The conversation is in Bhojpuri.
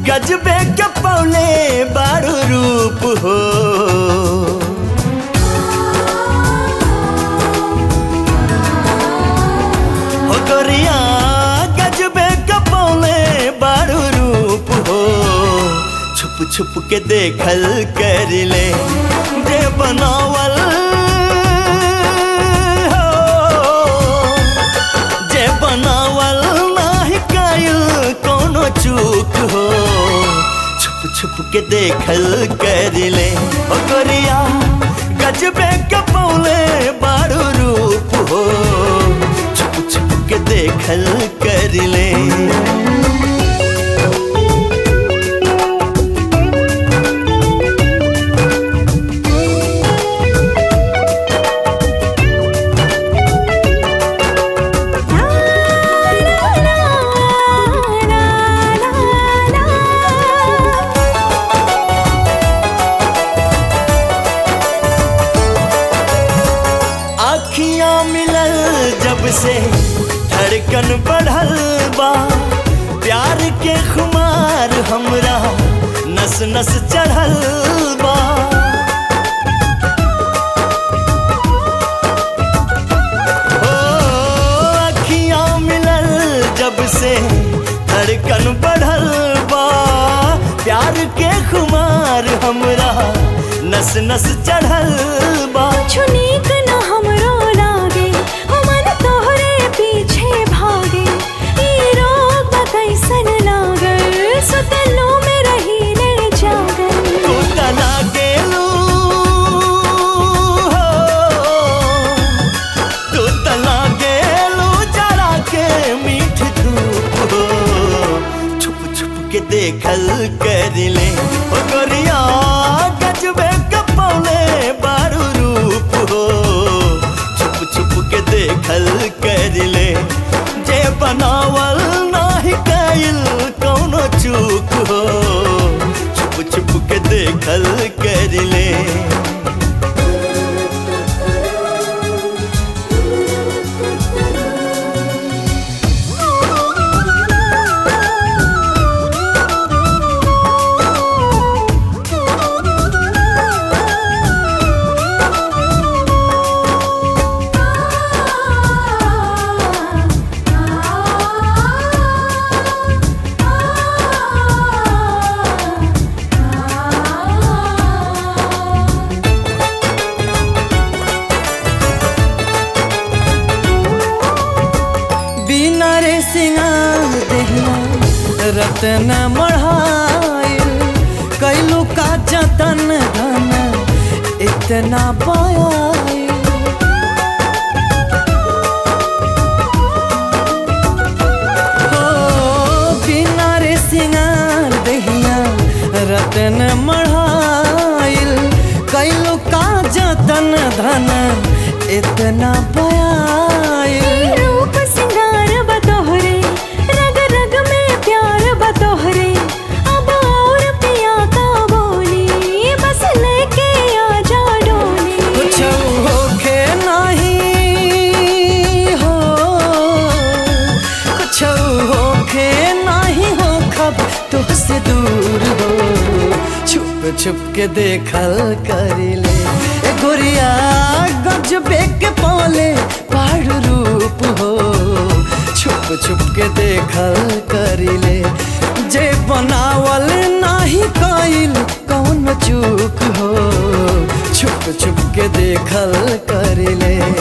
गजबे के पौले बारू रूप हो हो गोरिया गजबे के पौले बारू रूप हो छुप छुप के देखल कर ले जे बनावल हो जे बनावल नाही कायल कोनो चूक हो छुप छुप के देखल कर ले ओ गोरिया गजबे के पौले बारू रूप हो छुप छुप के देखल कर ले आखियां मिलल जब से धड़कन बढ़ल बा प्यार के खुमार हमरा नस नस चढ़ल बा ओ, आखियां मिलल जब से धड़कन बढ़ल बा प्यार के खुमार हमरा नस नस चढ़ल बा कुछ नीक न हमरो लागे हो मन तोहरे पीछे भागे ई रोग बा कैसन लागल सुतलो में रही ले जागल तू तना गेलू हो तू तना गेलू जरा के मीठ धूप हो छुप छुप के देखल कर ले ओ गोरिया गजबे कपौले बारू रूप हो छुप छुप के देखल कर ले जे बनावल नाही कायल कौनो चूक हो छुप छुप के देखल कर ले बिना रे सिंगार देहिया रतन मढ़ाइल कैलू का जतन धन इतना पायल हो बिना रे सिंगार देहिया रतन मढ़ाइल कैलू का जतन धन इतना पायल रूप सिंगार बतोहरे रग रग में प्यार बतोहरे अब और पिया का बोली बस लेके आ जा डोली कुछ होखे नहीं हो कुछ होखे नहीं हो खब तुझसे दूर हो छुप छुप के देखल करिले ए गोरिया गजबे के पौले पहाड़ रूप हो छुप छुप के देखल करिले जे बनावल नाही कइल कौन चूक हो छुप छुप के देखल करिले